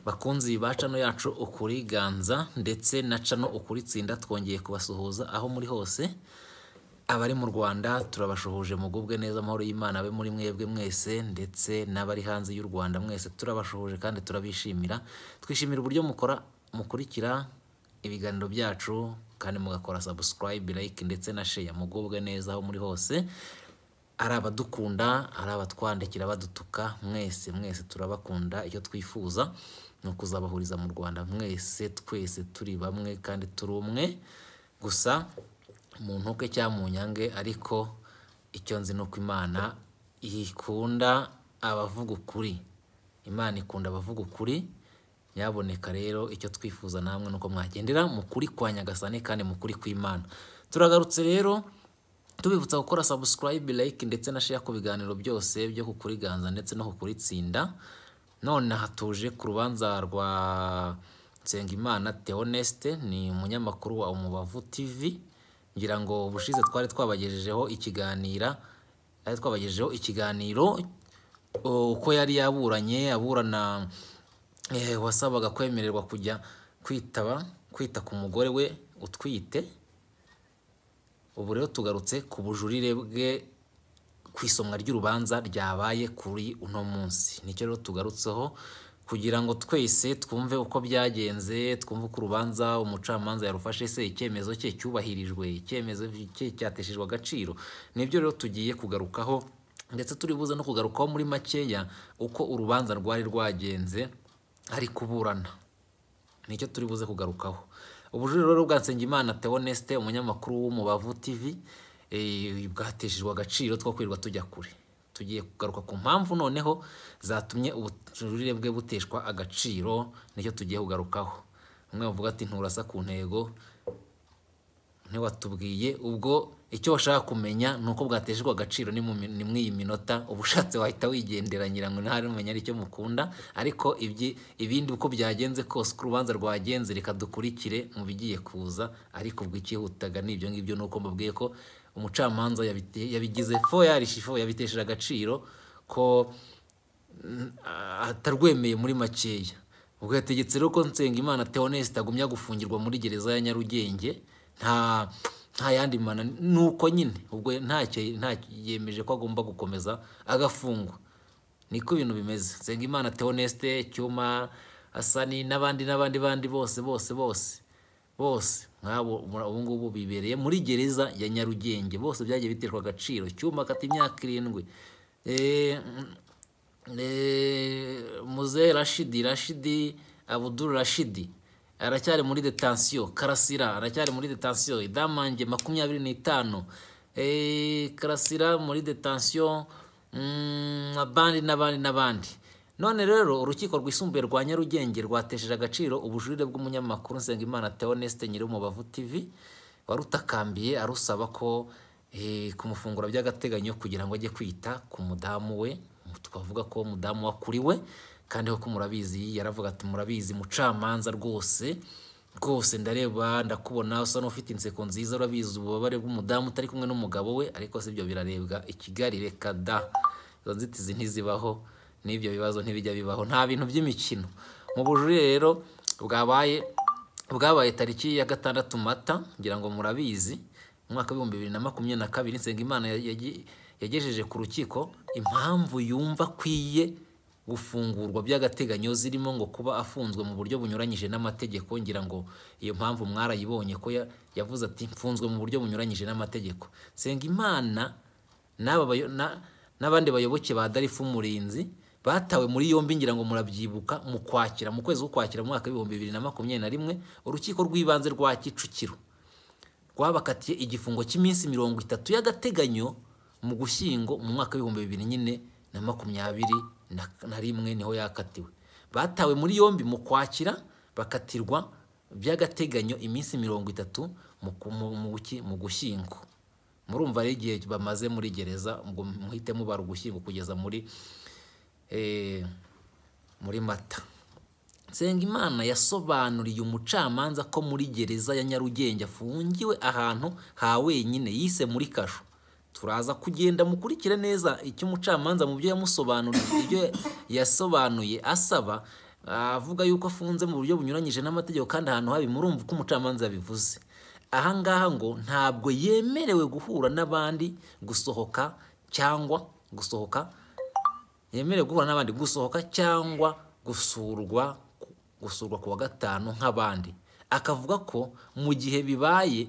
bakunzi ba cano yacu ukuri ganza ndetse na cano ukuri tsinda twongeye kubasuhuza aho muri hose abari mu rwanda turabashuhuje mugubwe neza amahoro y'imana abe muri mwebwe mwese ndetse n'abari hanze y'u rwanda mwese turabashuhuje kandi turabishimira twishimira uburyo mukora mukurikira ibiganiro byacu kandi mugakora subscribe like ndetse na share mugubwe neza aho muri hose ari abadukunda ari abatwandikira badutuka mwese mwese turabakunda icyo twifuza ni ukuzabahuriza mu rwanda mwese twese turi bamwe kandi turi umwe gusa mu ntuke cyangwa mu nyange ariko icyo nzi ni uko imana ikunda abavuga ukuri imana ikunda abavuga ukuri nyaboneka rero icyo twifuza namwe ni uko mwagendera mu kuri kwa nyagasane kandi mu kuri kw'imana turagarutse rero tubibutsa gukora subscribe like ndetse na share ku biganiro byose byo kukuriganza ndetse no kukuritsinda none aha tuje ku rubanza rwa Nsengimana Theoneste ni umunyamakuru wa Umubavu TV ngira ngo ubushize twari twabagejejeho ikiganira twari twabagejejeho ikiganiro o, uko yari yaburanye aburana eh, wasabaga kwemererwa kujya kwitaba kwita ku mugore we utwite ubu rero tugarutse ku bujurire bwe ku isomwa ry'urubanza ryabaye kuri uno munsi nicyo rero tugarutseho kugira ngo twese twumve uko byagenze twumve uko urubanza umucamanza yarufashe se icyemezo cye cyubahirijwe icyemezo cye cyateshejwe agaciro nibyo rero tugiye kugarukaho ndetse turi buze no kugarukaho muri makeya uko urubanza rwari rwagenze ari kuburana nicyo turi buze kugarukaho ubujuriro rero bwa Nsengimana Theoneste umunyamakuru w'umubavu TV eh, bwateshejwe agaciro two kwirirwa tujya kure tugiye kugaruka ku mpamvu noneho zatumye ubujurire bwe buteshwa agaciro nicyo tugiye kugarukaho umwe bavuga ati nturasa ku ntego ntiwatubwiye ubwo icyo washaka kumenya ni uko bwateshejwe agaciro ni mu- ni muri iyi minota uba ushatse wahita wigenderanira ngo ntari umenya aricyo mukunda ariko ibyi- ibindi uko byagenze kose uko urubanza rwagenze reka dukurikire mu bigiye kuza ariko ubwo icyihutaga ni ibyo ngibyo ni uko mbabwiye ko umucamanza yabite- yabigize fo yarishifo yabitesheje agaciro ko atarwemeye muri makeya ubwo yategetse rero ko Nsengimana Theoneste agumya gufungirwa muri gereza ya Nyarugenge nta nta yandi mana nuko nyine ubwo ntacyo ntacyo yemeje ko agomba gukomeza agafungwa niko ibintu bimeze Nsengimana Theoneste Cyuma Asani n'abandi n'abandi bandi bose bose bose bose nk'abo mura- ubu ngubu bibereye muri gereza ya Nyarugenge bose byagiye biterwa agaciro Cyuma akata imyaka irindwi Eh, Eh, muze rashidi rashidi abuduru rashidi aracyari muri detansiyo karasira aracyari muri detansiyo idamange makumyabiri n'itanu Eh, karasira muri detansiyo mm, abandi n'abandi n'abandi none rero urukiko rwisumbuye rwa nyarugenge rwatesheje agaciro ubujurire bw'umunyamakuru nsengimana theoneste nyiri umubavu tv warutakambiye arusaba ko eh, kumufungura by'agateganyo kugira ngo ajye kwita ku mudamu we twavuga ko umudamu wakuriwe kandi koko murabizi yaravuga ati murabizi mucamanza rwose rwose ndareba ndakubona usa n'ufite inseko nziza urabizi ububabare bw'umudamu utari kumwe n'umugabo we ariko si ibyo birarebwa i kigali reka da izo nzitizi ntizibaho n'ibyo bibazo ntibijya bibaho nta bintu by'imikino mu bujurire rero bwabaye bwabaye tariki ya gatandatu mata ngira ngo murabizi umwaka w'ibihumbi bibiri na makumyabiri na kabiri nsengimana ya- yaji- yagejeje ku rukiko impamvu yumva akwiye gufungurwa by'agateganyo zirimo ngo kuba afunzwe mu buryo bunyuranyije n'amategeko ngira ngo iyo mpamvu mwarayibonye ko ya- yavuze ati mfunzwe mu buryo bunyuranyije n'amategeko nsengimana n'aba bayo- na- n'abandi bayoboke ba darifu umurinzi batawe muri yombi ngira ngo murabyibuka mu kwakira mu kwezi k'ukwakira mu mwaka w'ibihumbi bibiri na makumyabiri na rimwe urukiko rw'ibanze rwa kicukiro rwabakatiye igifungo cy'iminsi mirongo itatu y'agateganyo mu gushyingo mu mwaka w'ibihumbi bibiri nyine na makumyabiri na- na rimwe niho yakatiwe batawe muri yombi mu kwakira bakatirwa by'agateganyo iminsi mirongo itatu mu ku- mu- mu guki- mu gushyingo murumva rero igihe bamaze muri gereza ngo muhite mubara ugushyingo kugeza muri eh, muri mata Nsengimana yasobanuriye umucamanza ko muri gereza ya Nyarugenge afungiwe ahantu ha wenyine yise muri kasho turaza kugenda mukurikire neza icyo umucamanza mu byo yamusobanuriye ibyo yasobanuye asaba avuga yuko afunze mu buryo bunyuranyije n'amategeko kandi ahantu habi murumva uko umucamanza yabivuze aha ngaha ngo ntabwo yemerewe guhura n'abandi gusohoka cyangwa gusohoka yemerewe guhura n'abandi gusohoka cyangwa gusurwa gusurwa ku wa gatanu nk'abandi akavuga ko mu gihe bibaye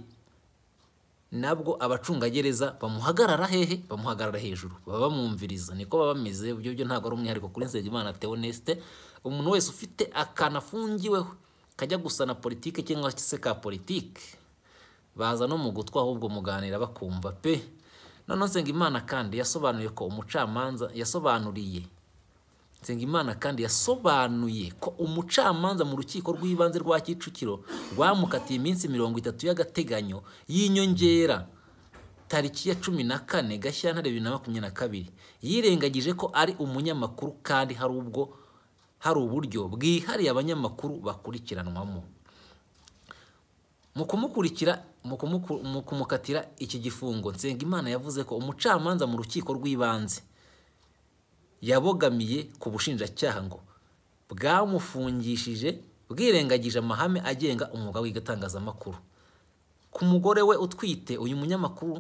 nabwo abacungagereza bamuhagarara hehe bamuhagarara hejuru baba bamwumviriza niko baba bameze ibyo byo ntabwo ari umwihariko kuri Nsengimana Theoneste umuntu wese ufite akantu afungiweho kajya gusa na politike cyangwa se ka politike baza no mu gutwa ahubwo muganira bakumva pe noneho Nsengimana kandi yasobanuye ko umucamanza yasobanuriye Nsengimana kandi yasobanuye ko umucamanza mu rukiko rw'ibanze rwa Kicukiro rwamukatiye iminsi mirongo itatu y'agateganyo y'inyongera tariki ya cumi na kane Gashyantare bibiri na makumyabiri na kabiri yirengagije ko ari umunyamakuru kandi hari ubwo hari uburyo bwihariye abanyamakuru bakurikiranwamo mu kumukurikira mu kumuku- mu kumukatira iki gifungo Nsengimana yavuze ko umucamanza mu rukiko rw'ibanze yabogamiye ku bushinjacyaha ngo bwamufungishije bwirengagije amahame agenga umwuga w'igatangazamakuru ku mugore we utwite uyu munyamakuru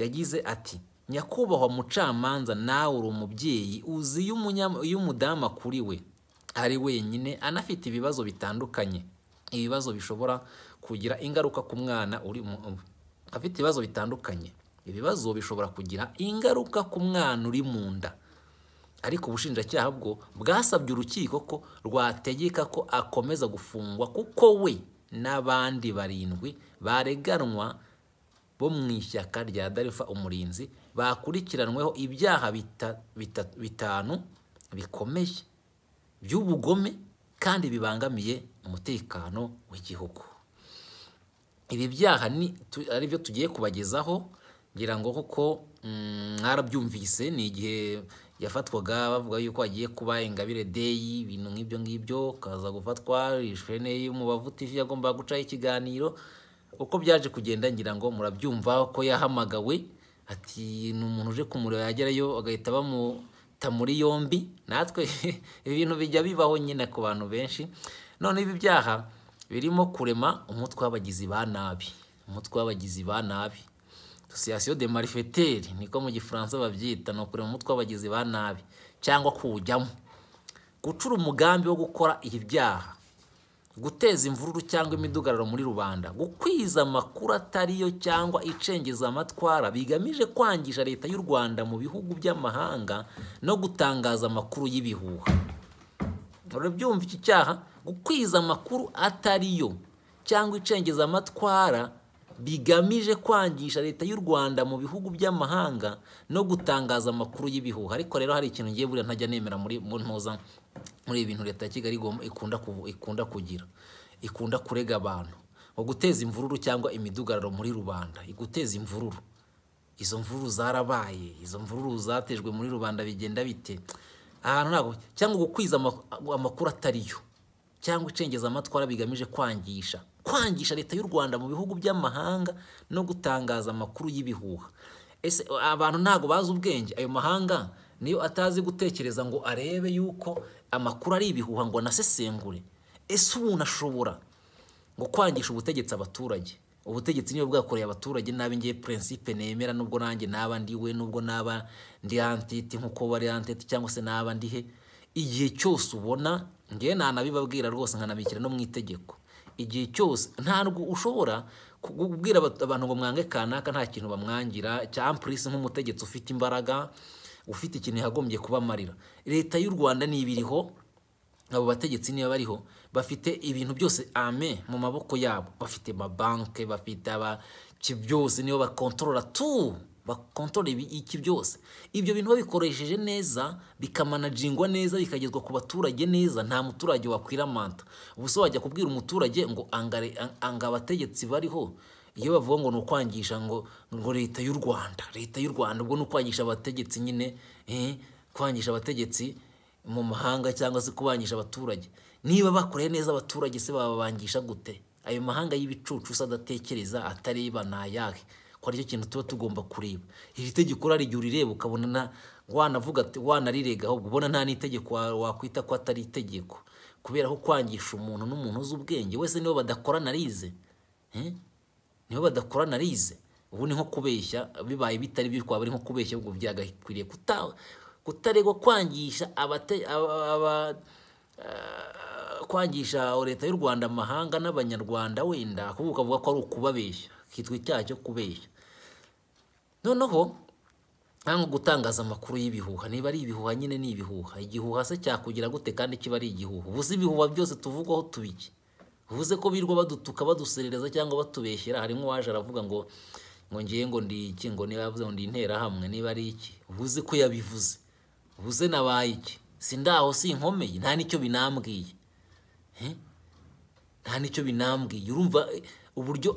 yagize ati nyakubahwa mucamanza nawe uri umubyeyi uzi iyo umunyama- iyo umudamu akuriwe ari wenyine anafite ibibazo bitandukanye ibibazo bishobora kugira ingaruka ku mwana uri mu- afite ibibazo bitandukanye ibibazo bishobora kugira ingaruka ku mwana uri mu nda ariko ubushinjacyaha bwo bwasabye urukiko ko rwategeka ko akomeza gufungwa kuko we n'abandi barindwi bareganwa bo mu ishyaka rya darifa umurinzi bakurikiranweho ibyaha bita- bita- bitanu bikomeye by'ubugome kandi bibangamiye umutekano w'igihugu ibi byaha ni tu- ari byo tugiye kubagezaho ngira ngo kuko mm, mwarabyumvise ni igihe yafatwaga bavuga yuko hagiye kuba ingabire deyi ibintu nk'ibyo ngibyo kaza gufatwa ishene y'umubavu tivi yagombaga gucaho ikiganiro uko byaje kugenda ngira ngo murabyumva ko yahamagawe ati ni umuntu uje kumureba yagerayo agahita bamuta muri yombi natwe ibi bintu bijya bibaho nyine ku bantu benshi none ibi byaha birimo kurema umutwe w'abagizi ba nabi umutwe w'abagizi ba nabi association de malfaiteurs niko mu gifaransa babyita ni ukurema umutwe w'abagizi ba nabi cyangwa kuwujyamo gucura umugambi wo gukora ibyaha guteza imvururu cyangwa imidugararo muri rubanda gukwiza amakuru atari yo cyangwa icengeza amatwara bigamije kwangisha leta y'u rwanda mu bihugu by'amahanga no gutangaza amakuru y'ibihuha urabyumva iki cyaha gukwiza amakuru atari yo cyangwa icengezamatwara bigamije kwangisha leta y'u rwanda mu bihugu by'amahanga no gutangaza amakuru y'ibihuha ariko rero hari ikintu ngiye buriya ntajya nemera muri mu ntuza muri ibi bintu leta ya kigali igomba- ikunda kuvu- ikunda kugira ikunda kurega abantu mu guteza imvururu cyangwa imidugararo muri rubanda iguteza imvururu izo mvururu zarabaye izo mvururu zatejwe muri rubanda bigenda bite ahantu ntabwo cyangwa gukwiza ama- amakuru atariyo cyangwa icengeza amatwara bigamije kwangisha kwangisha leta y'u rwanda mu bihugu by'amahanga no gutangaza amakuru y'ibihuha ese abantu ntabwo bazi ubwenge ayo mahanga niyo atazi gutekereza ngo arebe yuko amakuru ari ibihuha ngo anasesengure ese umuntu ashobora ngo kwangisha ubutegetsi abaturage ubutegetsi niyo bwakoreye abaturage nabi ngiye prinsipe nemera nubwo nanjye naba ndi we nubwo naba ndi antiti nk'uko bari antiti cyangwa se naba ndi he igihe cyose ubona ngewe ntanabibabwira rwose nkanabikira no mu itegeko igihe cyose ntabwo ushobora ku- kubwira abat- abantu ngo mwange kanaka nta kintu bamwangira cyamprisi nk'umutegetsi ufite imbaraga ufite ikintu yagombye kuba amarira leta y'u rwanda niba iriho abo bategetsi niba bariho bafite ibintu byose ame mu maboko yabo bafite amabanke bafite abaki byose nibo bakontorora tu bakontorore iki byose ibyo bintu babikoresheje neza bikamanajingwa neza bikagezwa ku baturage neza nta muturage wakwiramanta ubuse wajya kubwira umuturage ngo angare anga abategetsi bariho iyo bavuga ngo ni ukwangisha ngo ngo leta y'u rwanda leta y'u rwanda ubwo ni ukwangisha abategetsi nyine kwangisha abategetsi mu mahanga cyangwa se kubangisha abaturage niba bakoreye neza abaturage se bababangisha gute ayo mahanga y'ibicucu usa adatekereza atareba ni ayahe ko aricyo kintu tuba tugomba kureba iri tegeko hari igihe urireba ukabona wanavuga ati wanariregaho ubona nta n'itegeko wakwita ko atari itegeko kubera ko kwangisha umuntu n'umuntu uzi ubwenge wese nibo badakorana arize nibo badakorana arize ubu ni nko kubeshya bibaye bitari byo twaba ari nko kubeshya ubwo byagakwiriye kutaregwa kwangisha kwangisha leta y'u rwanda amahanga n'abanyarwanda wenda kuko ukavuga ko ari ukubabeshya kitwa icyaha cyo kubeshya noneho ntabwo gutangaza amakuru y'ibihuha niba ari ibihuha nyine ni ibihuha igihuha se cyakugira gute kandi kiba ari igihuha ubuze ibihuha byose tuvugwaho tubiki uvuze ko birwa badutuka baduserereza cyangwa batubeshyera harimo uwaje aravuga ngo ngo ngiye ngo ndi iki ngo niba yavuze ngo ndi interahamwe niba ari iki ubuze ko yabivuze ubuze nabaye iki si ndaho si inkomeye nta nicyo binambwiye nta nicyo binambwiye urumva uburyo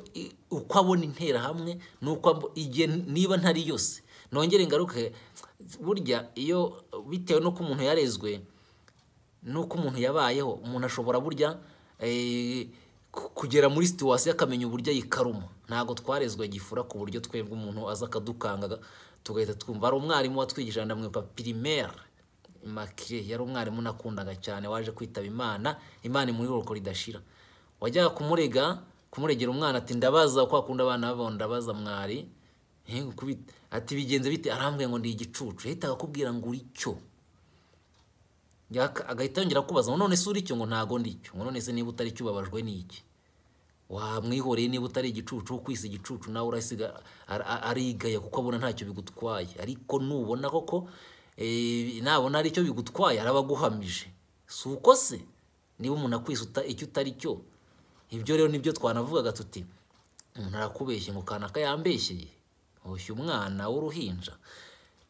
uko abona interahamwe ni uko igihe niba ntari yose nongere ingaruke burya iyo bitewe n'uko umuntu yarezwe n'uko umuntu yabayeho umuntu ashobora burya kugera muri situwasiyo akamenya uburyo ayikaruma ntabwo twarezwe gifura ku buryo twebwe umuntu aza akadukanga tugahita twumva hari umwarimu watwigisha ndamwibuka pirimeri makire yari umwarimu nakundaga cyane waje kwitaba imana imana imuri uruko ridashira wajyaga kumurega kumuregera umwana ati ndabaza uko akunda abana babo ndabaza mwari ati bigenze bite arambwira ngo ndi igicucu yahitaga akubwira ngo uri cyo agahita yongera kubaza ngo none se uri cyo ngo ntago ndi cyo ngo none se niba utari cyo ubabajwe ni iki wamwihoreye niba utari igicucu kwisi igicucu nawe urasiga arigaya kuko abona ntacyo bigutwaye ariko nubona koko nabona ari cyo bigutwaye araba aguhamije si uko se niba umuntu akwisa icyo utari cyo ibyo rero nibyo twanavugaga tuti umuntu arakubeshye ngo kanaka yambeshyeye ushyu umwana w'uruhinja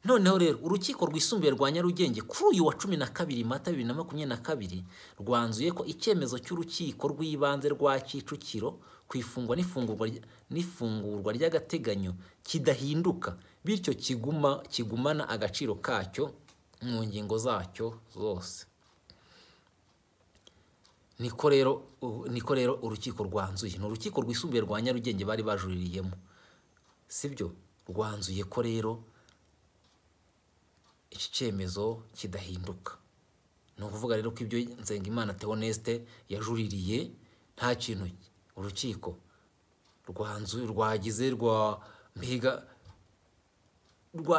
noneho rero urukiko rwisumbuye rwa nyarugenge kuri uyu wa cumi na kabiri mata bibiri na makumyabiri na kabiri rwanzuye ko icyemezo cy'urukiko rw'ibanze rwa kicukiro ku ifungwa n'ifungurwa ry'agateganyo kidahinduka bityo kiguma kigumana agaciro kacyo mu ngingo zacyo zose niko rero niko rero urukiko rwanzuye ni urukiko rwisumbuye rwa nyarugenge bari bajuririyemo sibyo rwanzuye ko rero iki cyemezo kidahinduka ni ukuvuga rero ko ibyo Nzengimana Theoneste yajuririye nta kintu urukiko rwanzu rwagize rwa mbiga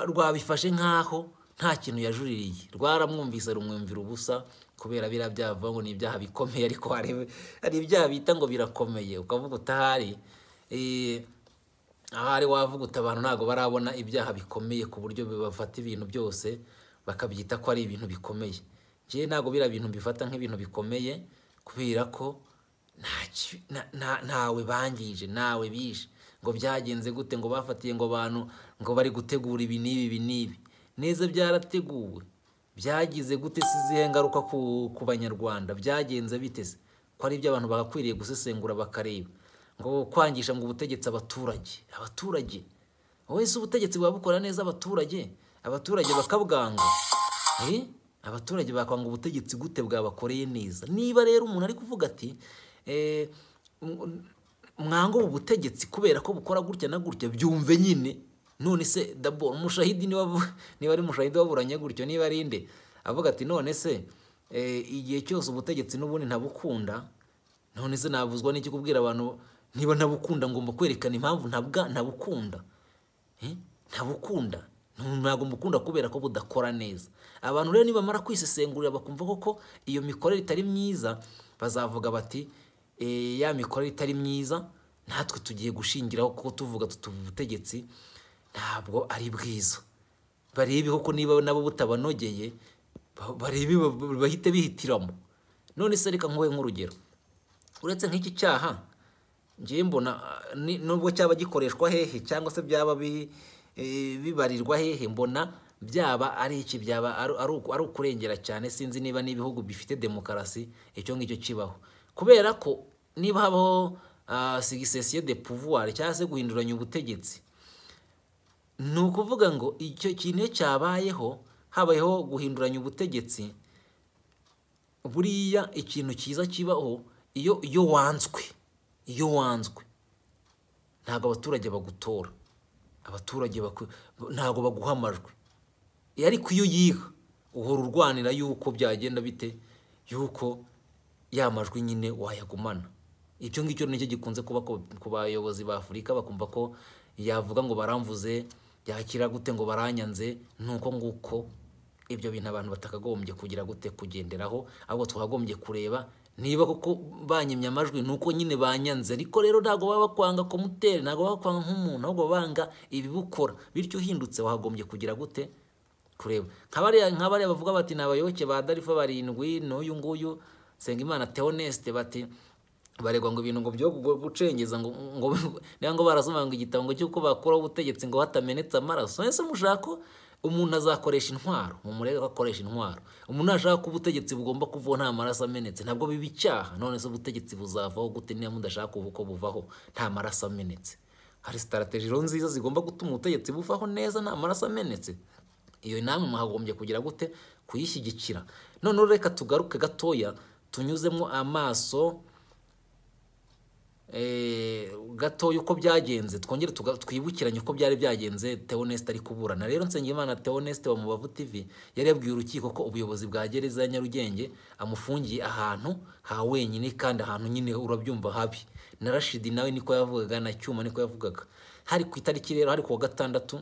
rwabifashe nk'aho nta kintu yajuririye rwaramwumvise rumwumvira ubusa kubera biriya byavuga ngo ni ibyaha bikomeye ariko hari ibyaha bita ngo birakomeye ukavuga utahari ahari wavuguta abantu ntabwo barabona ibyaha bikomeye ku buryo bafata ibintu byose bakabyita ko ari ibintu bikomeye njyewe ntabwo biriya bintu mbifata nk'ibintu bikomeye kubera ko ntawe bangije ntawe bishe ngo byagenze gute ngo bafatiye ngo abantu ngo bari gutegura ibi n'ibi ibi n'ibi neza byarateguwe byagize gute si izihe ngaruka ku banyarwanda byagenze biteze ko ari ibyo abantu bagakwiriye gusesengura bakareba ngo kwangisha ngo ubutegetsi abaturage abaturage wese ubutegetsi buba bukora neza abaturage abaturage bakabwanga abaturage bakwanga ubutegetsi gute bwabakoreye neza niba rero umuntu ari kuvuga ati mwanga ubu butegetsi kubera ko bukora gutya na gutya byumve nyine none se dabo umushahidi niba ari umushahidi waburanye gutyo niba ari inde avuga ati none se igihe cyose ubutegetsi n'ubundi ntabukunda none se nabuzwa n'iki kubwira abantu niba ntabukunda ngomba kwerekana impamvu ntabwa ntabukunda ntabukunda ntabwo mbukunda kubera ko budakora neza abantu rero nibamara kwisesengurira bakumva koko iyo mikorere itari myiza bazavuga bati ya mikorere itari myiza natwe tugiye gushingiraho kuko tuvuga ubutegetsi ntabwo ari bwiza barebe koko niba nabo butabanogeye barebe bahite bihitiramo none se reka nkuhe nk'urugero uretse nk'iki cyaha njyewe mbona nubwo cyaba gikoreshwa hehe cyangwa se byaba eh, bibarirwa hehe mbona byaba ari iki byaba ari ari uku- ari ukurengera cyane sinzi niba n'ibihugu bifite demokarasi icyo ngicyo kibaho kubera ko niba habaho ah, succession de pouvoir cyangwa se guhinduranya ubutegetsi ni ukuvuga ngo icyo kintu iyo cyabayeho habayeho guhinduranya ubutegetsi buriya ikintu cyiza kibaho iyo iyo wanzwe iyo wanzwe ntabwo abaturage bagutora abaturage baku- ntabwo baguha amajwi Eh, ariko iyo yiha uhora urwanira yuko byagenda bite yuko ya majwi nyine wayagumana icyo ngicyo nicyo gikunze kuba ku- ku bayobozi ba afurika bakumva ko yavuga ngo baramvuze yakira gute ngo baranyanze nuko nguko ibyo bintu abantu batakagombye kugira gute kugenderaho ahubwo twakagombye kureba niba koko banyimye amajwi ni uko nyine banyanze ariko rero ntabwo baba bakwanga komutere ntabwo baba bakwanga nk'umuntu ahubwo banga ibibukora bityo uhindutse wagombye kugira gute kureba nka bariya nka bariya bavuga bati ni abayoboke ba darifa barindwi n'uyu nguyu Nsengimana Theoneste bati baregwa ngo ibintu ngo byo gu- gucengeza ngo ngo niba ngo barasoma ngo igitabo ngo cy'uko bakora ubutegetsi ngo hatamenetse amaraso ese mushaka ko umuntu azakoresha intwaro mumurebe ko akoresha intwaro umuntu nashaka ko ubutegetsi bugomba kuvaho nta maraso amenetse ntabwo biba icyaha none se ubutegetsi buzavaho gute niba mudashaka ubu ko buvaho nta maraso amenetse hari sitarategi rero nziza zigomba gutuma ubutegetsi buvaho neza nta maraso amenetse iyo namwe mwagombye kugira gute kuyishyigikira noneho reka tugaruke gatoya tunyuzemo amaso eh, gatoya uko byagenze twongere tuga- twibukiranye uko byari byagenze teoneste ari kuburana rero nsengimana teoneste wa mubavu tv yari yabwiye urukiko ko ubuyobozi bwa gereza ya nyarugenge amufungiye ahantu ha wenyine kandi ahantu nyine urabyumva habi na rashidi nawe niko yavugaga na cyuma niko yavugaga hari ku itariki rero hari ku wa gatandatu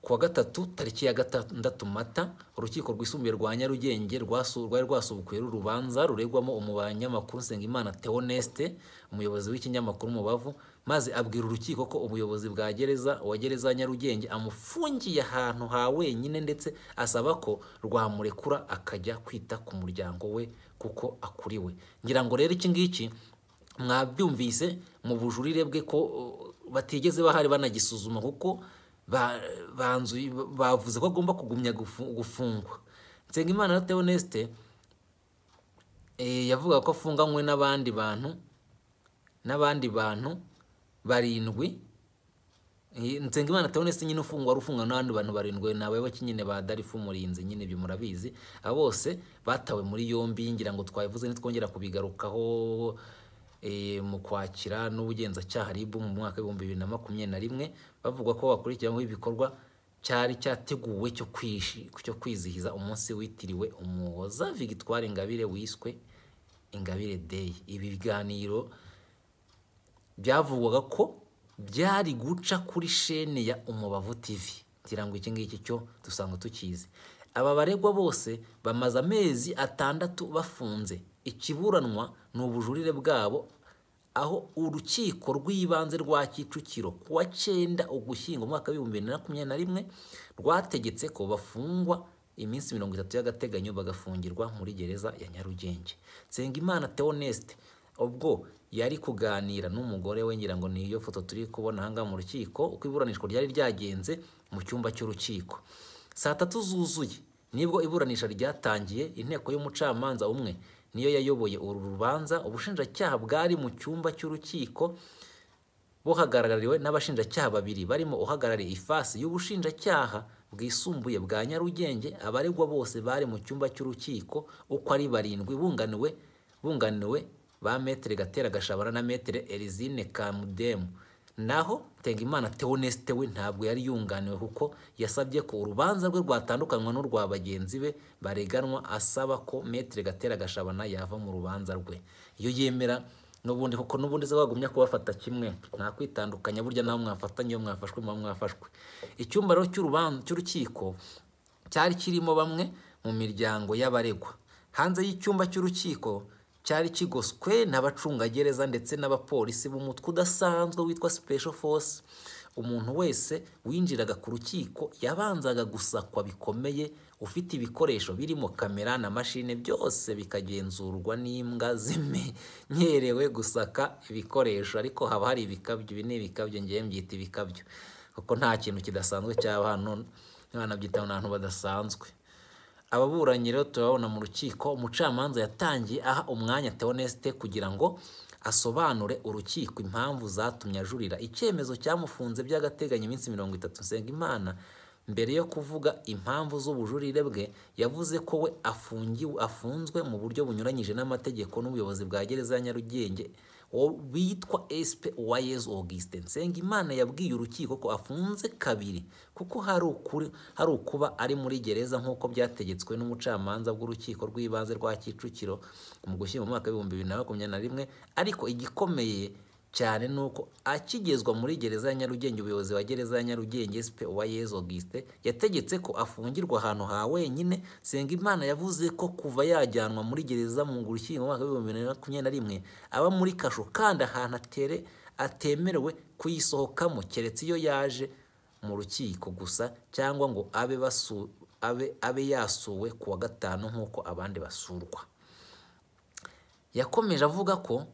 kuwa gatatu tariki ya gatandatu mata urukiko rwisumbuye rwa nyarugenge rwasu- rwari rwasubukuye urubanza ruregwamo umunyamakuru nsengimana teoneste umuyobozi w'ikinyamakuru mubavu maze abwira urukiko ko ubuyobozi bwa gereza wa gereza ya nyarugenge amufungiye ahantu ha wenyine ndetse asaba ko rwamurekura akajya kwita ku muryango we kuko akuriwe ngira ngo rero iki ngiki mwabyumvise mu bujurire bwe ko uh, batigeze bahari banagisuzuma kuko ba- banzu- bavuze ko agomba kugumya gufu- gufungwa nsengimana na teoneste eh, yavuga ko afunganywe n'abandi bantu n'abandi bantu barindwi Eh, Nsengimana Theoneste nyine ufungwa ari ufungwa n'abandi bantu barindwi ni abayoboke nyine ba Darifu Murinzi nyine ibyo murabizi abo bose batawe muri yombi ngira ngo twabivuze nitwongera kubigarukaho eh, mu kwakira n'ubugenzacyaha RIB mu mwaka w'ibihumbi bibiri na makumyabiri na rimwe bavuga ko bakurikiranyweho ibikorwa cyari cyateguwe cyo kwishi- cyo kwizihiza umunsi witiriwe umuhoza Victoire Ingabire wiswe Ingabire Day ibi biganiro byavugwaga ko byari guca kuri shene ya umubavu tv ngira ngo iki ngiki cyo dusanga tukizi aba baregwa bose bamaze amezi atandatu bafunze ikiburanwa ni ubujurire bwabo aho urukiko rw'ibanze rwa kicukiro ku wa cyenda ugushyingo umwaka w'ibihumbi bibiri na makumyabiri na rimwe rwategetse ko bafungwa iminsi mirongo itatu y'agateganyo bagafungirwa muri gereza ya nyarugenge nsengimana theoneste ubwo yari kuganira n'umugore we ngira ngo ni iyo foto turi kubona ahangaha mu rukiko uko iburanishwa ryari ryagenze mu cyumba cy'urukiko saa tatu zuzuye nibwo iburanisha ryatangiye inteko y'umucamanza umwe niyo yayoboye uru rubanza ubushinjacyaha bwari mu cyumba cy'urukiko buhagarariwe n'abashinjacyaha babiri barimo uhagarariye ifasi y'ubushinjacyaha bwisumbuye bwa nyarugenge abaregwa bose bari mu cyumba cy'urukiko uko ari barindwi bunganiwe bunganiwe ba metere gatera gashabana na metere erizine kamudemu naho Nsengimana Theoneste we ntabwo yari yunganiwe kuko yasabye ko urubanza rwe rwatandukanywa n'urwa bagenzi be bareganwa asaba ko metere gatera gashabana yava mu rubanza rwe iyo yemera n'ubundi kuko n'ubundi se wagumya kubafata kimwe nta kwitandukanya burya nawe mwafatanye iyo mwafashwe muba mwafashwe icyumba rero cy'urubanza cy'urukiko cyari kirimo bamwe mu miryango y'abaregwa hanze y'icyumba cy'urukiko cyari kigoswe n'abacungagereza ndetse n'abapolisi b'umutwe udasanzwe witwa special force umuntu wese winjiraga ku rukiko yabanzaga gusakwa bikomeye ufite ibikoresho birimo kamera na mashine byose bikagenzurwa n'imbwa zimenyerewe gusaka ibikoresho ariko haba hari ibikabyo ibi ni ibikabyo ngewe mbyita ibikabyo kuko nta kintu kidasanzwe cyaba hano abana byitaho n'abantu badasanzwe ababuranyi rero turababona mu rukiko umucamanza yatangiye aha umwanya teonesite kugira ngo asobanure urukiko impamvu zatumye ajurira icyemezo cyamufunze by'agateganyo iminsi mirongo itatu Nsengimana mbere yo kuvuga impamvu z'ubujurire bwe yavuze ko we afungiwe afunzwe mu buryo bunyuranyije n'amategeko n'ubuyobozi bwa gereza ya Nyarugenge wo- witwa SP Uwayezu Augustin Nsengimana yabwiye urukiko ko afunze kabiri kuko hari ukuri hari ukuba ari muri gereza nk'uko byategetswe n'umucamanza bw'urukiko rw'ibanze rwa Kicukiro mu gushyira mu mwaka w'ibihumbi bibiri na makumyabiri na rimwe ariko igikomeye cyane ni uko akigezwa muri gereza ya Nyarugenge ubuyobozi wa gereza ya Nyarugenge SP Uwayezu Auguste yategetse ko afungirwa ahantu ha wenyine Sengimana yavuze ko kuva yajyanwa muri gereza mu Ngurukino mu mwaka w'ibihumbi bibiri na makumyabiri na rimwe aba muri kasho kandi ahantu atere atemerewe kuyisohokamo keretse iyo yaje mu rukiko gusa cyangwa ngo abe basu, abe, abe yasuwe ku wa gatanu nk'uko abandi basurwa yakomeje avuga ko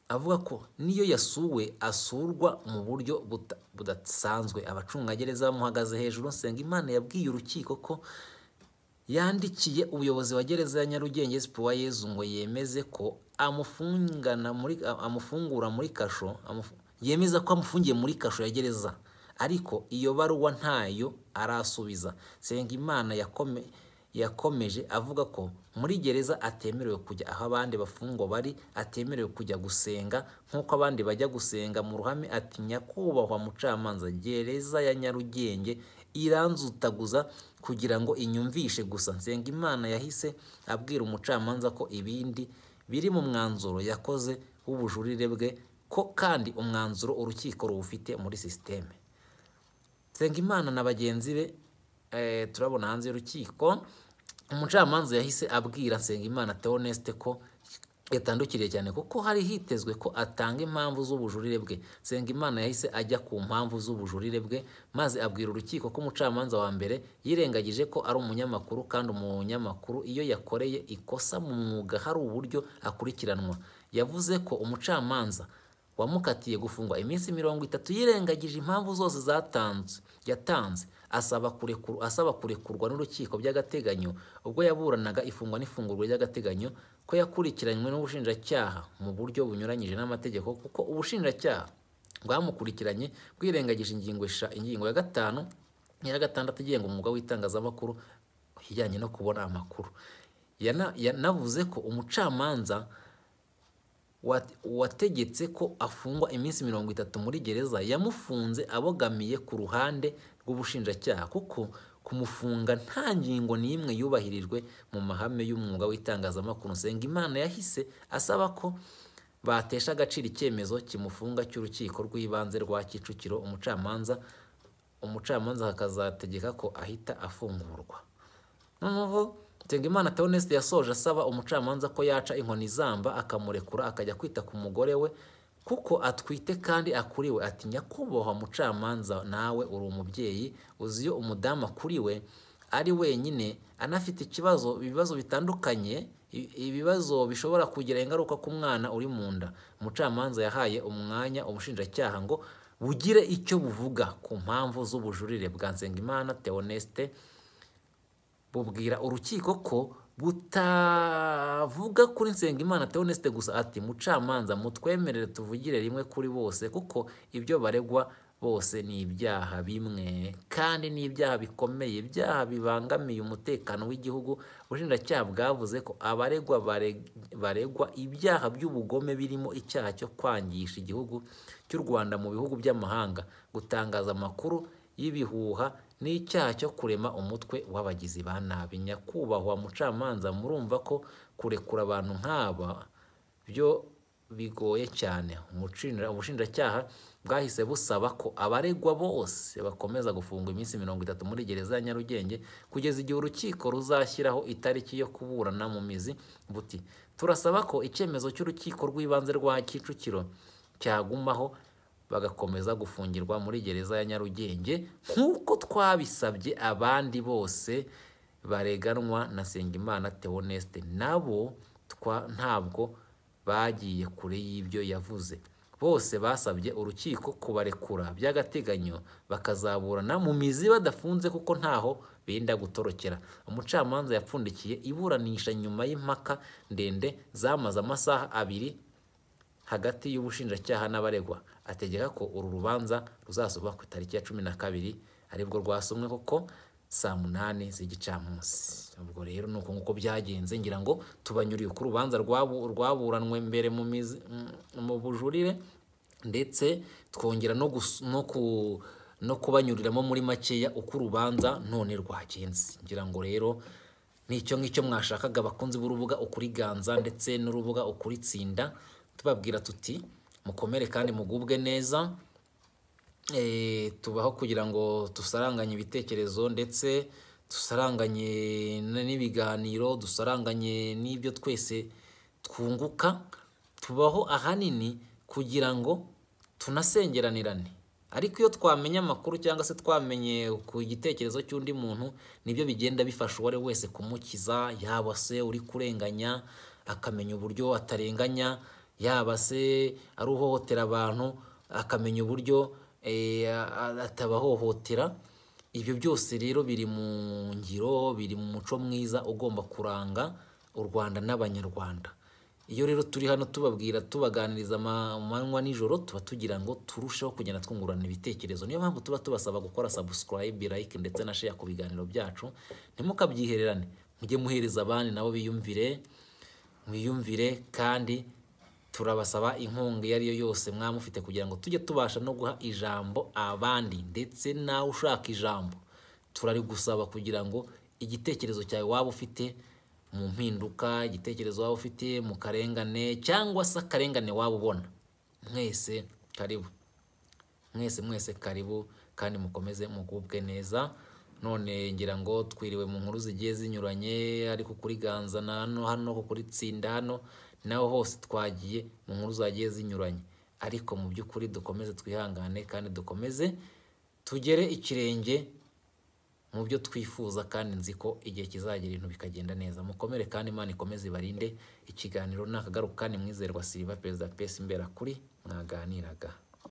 avuga ko niyo yasuwe asurwa mu buryo buta- budasanzwe abacungagereza bamuhagaze hejuru Nsengimana yabwiye urukiko ko yandikiye ubuyobozi wa gereza ya Nyarugenge SP Yezu ngo yemeze ko amufungana muri amufungura muri kasho amufu- yemeza ko amufungiye muri kasho ya gereza ariko iyo baruwa ntayo arasubiza Nsengimana yakome yakomeje avuga ko muri gereza atemerewe kujya aho abandi bafungwa bari atemerewe kujya gusenga nk'uko abandi bajya gusenga mu ruhame ati nyakubahwa mucamanza gereza ya nyarugenge iranzutaguza kugira ngo inyumvishe gusa nsengimana yahise abwira umucamanza ko ibindi biri mu mwanzuro yakoze w'ubujurire bwe ko kandi umwanzuro urukiko ruwufite muri sisiteme Nsengimana na bagenzi be eh, turabona hanze y'urukiko umucamanza yahise abwira Nsengimana Theoneste ko yatandukiriye cyane kuko hari hitezwe ko atanga impamvu z'ubujurire bwe Nsengimana yahise ajya ku mpamvu z'ubujurire bwe maze abwira urukiko ko umucamanza wa mbere yirengagije ko ari umunyamakuru kandi umunyamakuru iyo yakoreye ikosa mu mwuga hari uburyo akurikiranwa yavuze ko umucamanza wamukatiye gufungwa iminsi mirongo itatu yirengagije impamvu zose zatanzwe yatanze asaba kurekuru, asaba kurekurwa n'urukiko by'agateganyo ubwo yaburanaga ifungwa n'ifungurwa ry'agateganyo ko yakurikiranywe n'ubushinjacyaha mu buryo bunyuranyije n'amategeko kuko ubushinjacyaha bwamukurikiranye bwirengagije ingingo esha- ingingo ya gatanu n'iya gatandatu igenga umwuga w'itangazamakuru ijyanye no kubona amakuru Yana- yanavuze ko umucamanza wat- wategetse ko afungwa iminsi mirongo itatu muri gereza yamufunze abogamiye ku ruhande rw'ubushinjacyaha kuko kumufunga nta ngingo n'imwe yubahirijwe mu mahame y'umwuga w'itangazamakuru Nsengimana yahise asaba ko batesha agaciro icyemezo kimufunga cy'urukiko rw'ibanze rwa Kicukiro umucamanza umucamanza hakazategeka ko ahita afungurwa noneho Nsengimana Theoneste yasoje asaba umucamanza ko yaca inkoni zamba akamurekura akajya kwita ku mugore we kuko atwite kandi akuriwe ati nyakubahwa mucamanza nawe uri umubyeyi uzi iyo umudamu akuriwe ari wenyine anafite ikibazo ibibazo bitandukanye i- ibibazo bishobora kugira ingaruka ku mwana uri mu nda umucamanza yahaye umwanya ubushinjacyaha ngo bugire icyo buvuga ku mpamvu z'ubujurire bwa Nsengimana Theoneste bubwira urukiko ko butavuga kuri Nsengimana Theoneste gusa ati mucamanza mutwemerere tuvugire rimwe kuri bose kuko ibyo baregwa bose ni ibyaha bimwe kandi ni ibyaha bikomeye ibyaha bibangamiye umutekano w'igihugu ubushinjacyaha bwavuze ko abaregwa bareg- baregwa ibyaha by'ubugome birimo icyaha cyo kwangisha igihugu cy'u Rwanda mu bihugu by'amahanga gutangaza amakuru y'ibihuha n'icyaha cyo kurema umutwe w'abagizi ba nabi nyakubahwa mucamanza murumva ko kurekura abantu nk'aba byo bigoye cyane Umucinira- ubushinjacyaha bwahise busaba ko abaregwa bose bakomeza gufungwa iminsi mirongo itatu muri gereza ya nyarugenge kugeza igihe urukiko ruzashyiraho itariki yo kuburana mu mizi buti turasaba ko icyemezo cy'urukiko rw'ibanze rwa kicukiro cyagumaho bagakomeza gufungirwa muri gereza ya Nyarugenge nk'uko twabisabye abandi bose bareganwa na Nsengimana Theoneste nabo twa ntabwo bagiye kure y'ibyo yavuze bose basabye urukiko kubarekura by'agateganyo bakazaburana mu mizi badafunze kuko ntaho benda gutorokera umucamanza yapfundikiye iburanisha nyuma y'impaka ndende zamaze amasaha abiri hagati y'ubushinjacyaha n'abaregwa ategeka ko uru rubanza ruzasubwa ku itariki ya cumi na kabiri aribwo rwasomwe kuko saa munani z'igicamunsi ubwo rero ni uko nguko byagenze ngira ngo tubanyuriye ku rubanza rwabu- rwaburanwe mbere mu mizi- mm, mu bujurire ndetse twongera no gus- no ku- no kubanyuriramo muri makeya uko urubanza none rwagenze ngira ngo rero ni icyo ngicyo mwashakaga bakunzi b'urubuga ukuriganza ndetse n'urubuga ukuritsinda tubabwira tuti mukomere kandi mugubwe neza Eh, tubaho kugira ngo dusaranganye ibitekerezo ndetse dusaranganye n- n'ibiganiro dusaranganye n'ibyo twese twunguka tubaho ahanini kugira ngo tunasengeranirane ariko iyo twamenye amakuru cyangwa se twamenye ku gitekerezo cy'undi muntu nibyo bigenda bifasha uwo ari we wese kumukiza yaba se uri kurenganya akamenya uburyo atarenganya yaba se ari uhohotera abantu akamenya uburyo eh, a- a- atabahohotera ibyo byose rero biri mu ngiro biri mu muco mwiza ugomba kuranga u rwanda n'abanyarwanda iyo rero turi hano tubabwira tubaganiriza ama- amanywa nijoro tuba tugira ngo turusheho kugenda twungurana ibitekerezo niyo mpamvu tuba tubasaba gukora subscribe like ndetse na share ku biganiro byacu ntimukabyihererane mujye muhereza abandi nabo biyumvire mwiyumvire kandi turabasaba inkunga iyo ari yo yose mwaba mufite kugira ngo tujye tubasha no guha ijambo abandi ndetse nawe ushaka ijambo turarigusaba kugira ngo igitekerezo cyawe waba ufite mu mpinduka igitekerezo waba ufite mu karengane cyangwa se akarengane waba ubona mwese karibu mwese mwese karibu kandi mukomeze mugubwe neza none ngira ngo twiriwe mu nkuru zigiye zinyuranye ariko kuri ganza na hano hano ko kuri tsinda hano naho hose twagiye mu nkuru zagiye zinyuranye ariko mu by'ukuri dukomeze twihangane kandi dukomeze tugere ikirenge mu byo twifuza kandi nzi ko igihe kizagera ibintu bikagenda neza mukomere kandi imana ikomeze ibarinde ikiganiro nakagaruka ni mwizerwa siriva perezida pesi mbera kuri mwaganiraga